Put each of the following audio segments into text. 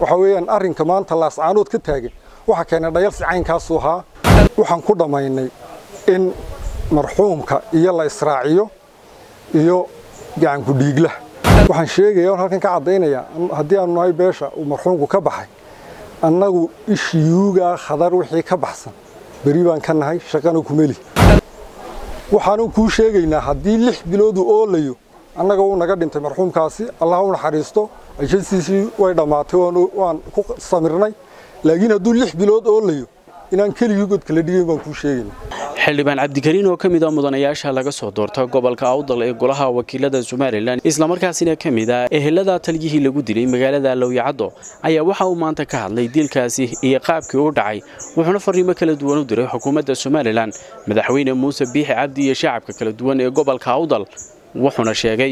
waxa weeyaan arrinka maanta laascaanood ka taagan waxa keenay dhayalsi caynkaasuu ahaa waxaan ku dhammaynay in marxuumka iyo la israaciyo iyo gacanku dhiigla waxaan sheegaya on halkan ka caddaynaya haddii aanu nahay beesha uu marxuumku ka baxay annagu ishiyuugaa khadar wixii ka baxsan beri baan ka nahay shaqana kumeli waxaanu kuu sheegaynaa haddii lix biloodu oolayo annaga wuu naga dhintay marxuumkaasi allah u naxariisto ajasiisii way dhammaatay waan ku samirnay laakiin hadduu lix bilood oolayo inaan keligii god kala dhigayn baan kuu sheegayna xildhibaan cabdikariin oo ka mid a mudanayaasha laga soo doorta gobolka awdal ee golaha wakiilada somalilan islamarkaasina ka mid ah ehelada taliyihii lagu dilay magaalada lowyacaddo ayaa waxa uu maanta ka hadlay dilkaasi iyo qaabkii u dhacay wuxuuna fariimo kala duwan u diray xukuumadda somalilan madaxweyne muuse biixi cabdi iyo shacabka kala duwan ee gobolka awdal wuxuuna sheegay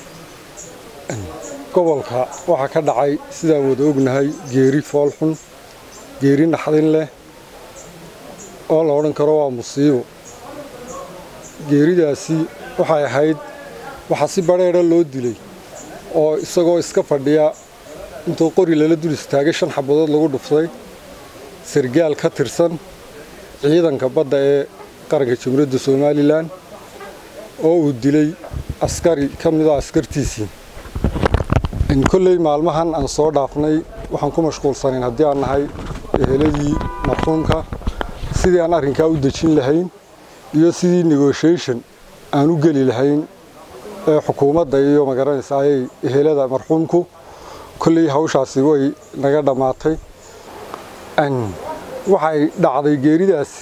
gobolka waxaa ka dhacay sidaan wada ognahay geeri foolxun geeri naxdin leh oo la odhan karo waa musiibo geeridaasi waxay ahayd waxaa si badheedha loo dilay oo isagoo iska fadhiya intuu qori lala dul istaagay shan xabadood lagu dhuftay sargaal ka tirsan ciidanka badda ee qaranka jamhuuriyadda somalilan oo uu dilay askari ka mid a askartiisii kolley maalmahan aan soo dhaafnay waxaan ku mashquulsanayn haddii aan nahay eheladii marxuumka sidii aan arrinkaa u dejin lahayn iyo sidii negotiation aan u geli lahayn ee xukuumadda iyo magaranaysa ayay ehelada marxuumku kolley hawshaasi way naga dhammaatay waxay dhacday geeridaasi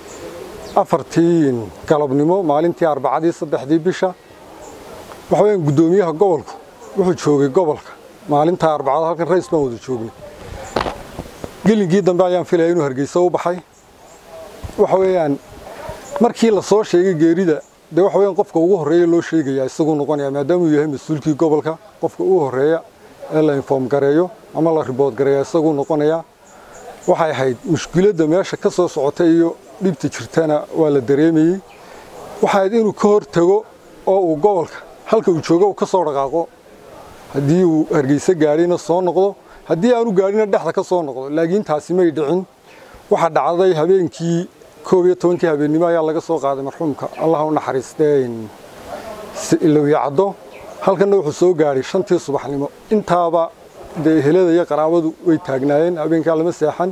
afartii galabnimo maalintii arbacadii saddexdii bisha waxa weyaan guddoomiyaha gobolku wuxuu joogay gobolka maalintaa arbacada halkan rays baan wada joognay gelinkii dambe ayaan filaya inuu hargeysa u baxay waxa weeyaan markii la soo sheegay geerida dee waxa weeyaan qofka ugu horreeya loo sheegaya isaguu noqonaya maadaamuu yahay mas-uulkii gobolka qofka ugu horreeya ee la inform gareeyo ama la ribood gareeya isaguu noqonaya waxay ahayd mushkiladda meesha ka soo socota iyo dhibta jirtana waa la dareemayey waxay ahayd inuu ka hor tago oo uu gobolka halka uu joogo uu ka soo dhaqaaqo haddii uu hargeysa gaadhina soo noqdo haddii aanu gaadhina dhexda ka soo noqdo laakiin taasi may dhicin waxaa dhacday habeenkii koob iyo tobankii habeennimo ayaa laga soo qaaday marxuumka allah u naxariistee lowyacaddo halkanna wuxuu soo gaadhay shantii subaxnimo intaaba dee ehelada iyo qaraabadu way taagnaayeen habeenkaa lama seexan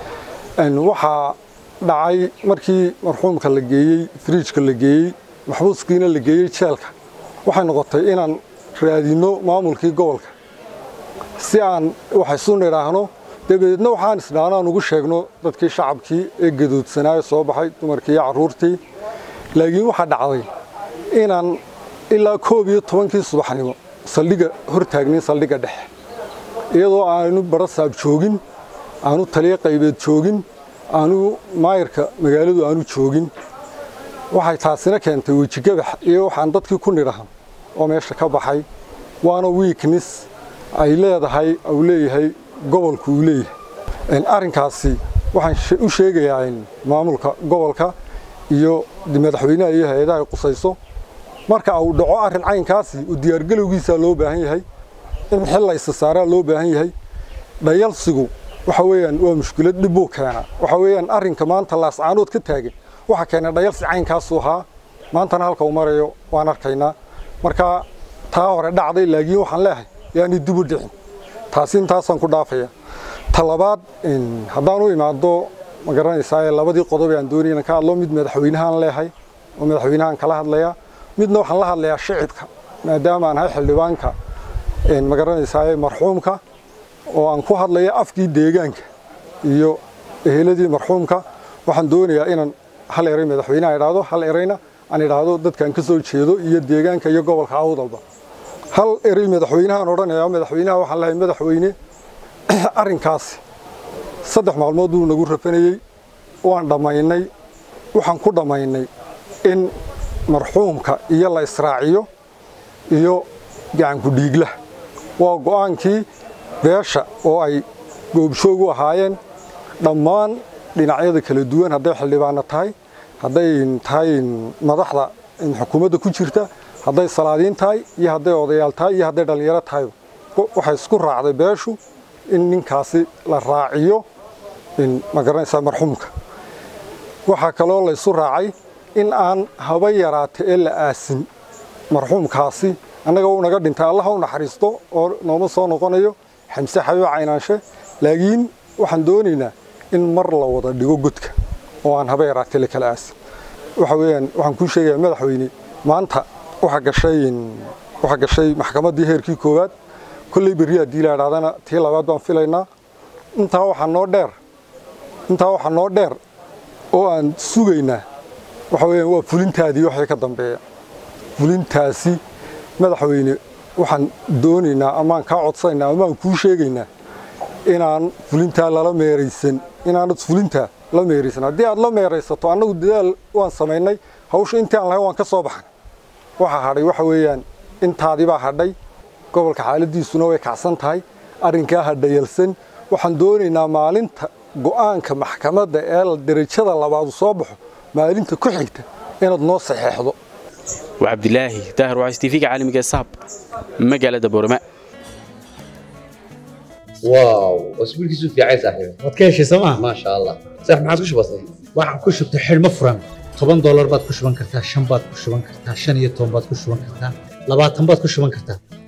waxaa dhacay markii marxuumka la geeyey firiijka la geeyey maxbuuskiina la geeyey jeelka waxay noqotay inaan raadinno maamulkii gobolka si aan wax isu nidhaahno dabadeedna waxaan isdhaano aan ugu sheegno dadkii shacabkii ee gadoodsanaayo soo baxay dumarkii iyo carruurtii laakiin waxaa dhacday inaan ilaa koob iyo tobankii subaxnimo saldhigga hor taagnin saldhigga dhexe iyadoo aanu barasaab joogin aanu taliyo qaybeed joogin aanu maayirka magaaladu aanu joogin waxay taasina keentay wejigabax iyo waxaan dadkii ku nidhahan oo meesha ka baxay waana weakness ay leedahay uu leeyahay gobolku uu leeyahay arrinkaasi waxaan u sheegayaa maamulka gobolka iyo madaxweynaha iyo hay-adaha ay qusayso marka uu dhaco arrin caynkaasi u diyaargalowgiisaa loo baahan yahay in xil la isa saaraa loo baahan yahay dhayalsigu waxa weeyaan waa mushkilad dhib buu keenaa waxa weeyaan arrinka maanta laascaanood ka taagan waxa keenay dhayalsi caynkaasuu ahaa maantana halka uu marayo waan arkaynaa marka taa hore dhacday laakiin waxaan leehay yaani dib u dhicin taasi intaasaan ku dhaafaya ta labaad haddaan u imaado ma garanaysaa labadii qodob aan doonaya inaan ka hadlo mid madaxweynahaan leehay oo madaxweynahaan kala hadlayaa midna waxaan la hadlayaa shicibka maadaama aan ahay xildhibaanka ma garanaysaa marxuumka oo aan ku hadlaya afkii deegaanka iyo eheladii marxuumka waxaan doonayaa inaan hal eray madaxweynaha idhaahdo hal erayna aan idhaahdo dadkaan ka soo jeedo iyo deegaanka iyo gobolka awdalba hal erey madaxweynahaan odhanayaa madaxweynaha waxaan lehay madaxweyne arrinkaasi saddex maalmood buu nagu rafanayey waan dhammaynay waxaan ku dhammaynay in marxuumka iyo la israaciyo iyo gacanku dhiigla waa go'aankii beesha oo ay goobjoog u ahaayeen dhammaan dhinacyada kala duwan hadday xildhibaano tahay hadday tahay madaxda xukuumadda ku jirta hadday salaadiin tahay iyo hadday odayaal tahay iyo hadday dhallinyaro tahay waxay isku raacday beeshu in ninkaasi la raaciyo magaranaysaa marxuumka waxaa kaloo laysu raacay in aan haba yaraata ee la aasin marxuumkaasi annaga uu naga dhintay allaha u naxariisto oo nooma soo noqonayo xamse xabiib caynaanshe laakiin waxaan doonaynaa in mar la wada dhigo godka oo aan haba yaraatee la kala aasin waxa weeyaan waxaan kuu sheegayaa madaxweyne maanta waxaa gashay waxaa gashay maxkamaddii heerkii koowaad kolley berri haddii la idhahdana tii labaad baan filaynaa intaa waxaa noo dheer intaa waxaa noo dheer oo aan sugaynaa waxa weeyaan waa fulintaadii waxay ka dambeeya fulintaasi madaxweyne waxaan doonaynaa amaan kaa codsanaynaa amaan kuu sheegaynaa inaan fulintaa lala meeraysan inaanad fulintaa la meeraysan haddii aad la meeraysato annagu dadaal waan samaynay hawsha intii aan lahayn waan ka soo baxnay waxaa hadhay waxa weeyaan intaadii baa hadhay gobolka xaaladiisuna way kacsan tahay arrinkaa hadhayalsan waxaan doonaynaa maalinta go'aanka maxkamadda ee derajada labaadu soo baxo maalinta ku xigta inaad noo saxeexdo waa cabdilaahi daahir wacays tv-ga caalamiga ee saab magaalada boorama واو اسبوع كيسو في عايز صاحبي waad ka heshay sooma ما شاء الله صح ما عاد كش بسيط waxaan ku shubtay xidhmo furan toban doolar baad ku shuban kartaa shan baad ku shuban kartaa shan iyo toban baad ku shuban kartaa labaatan baad ku shuban kartaa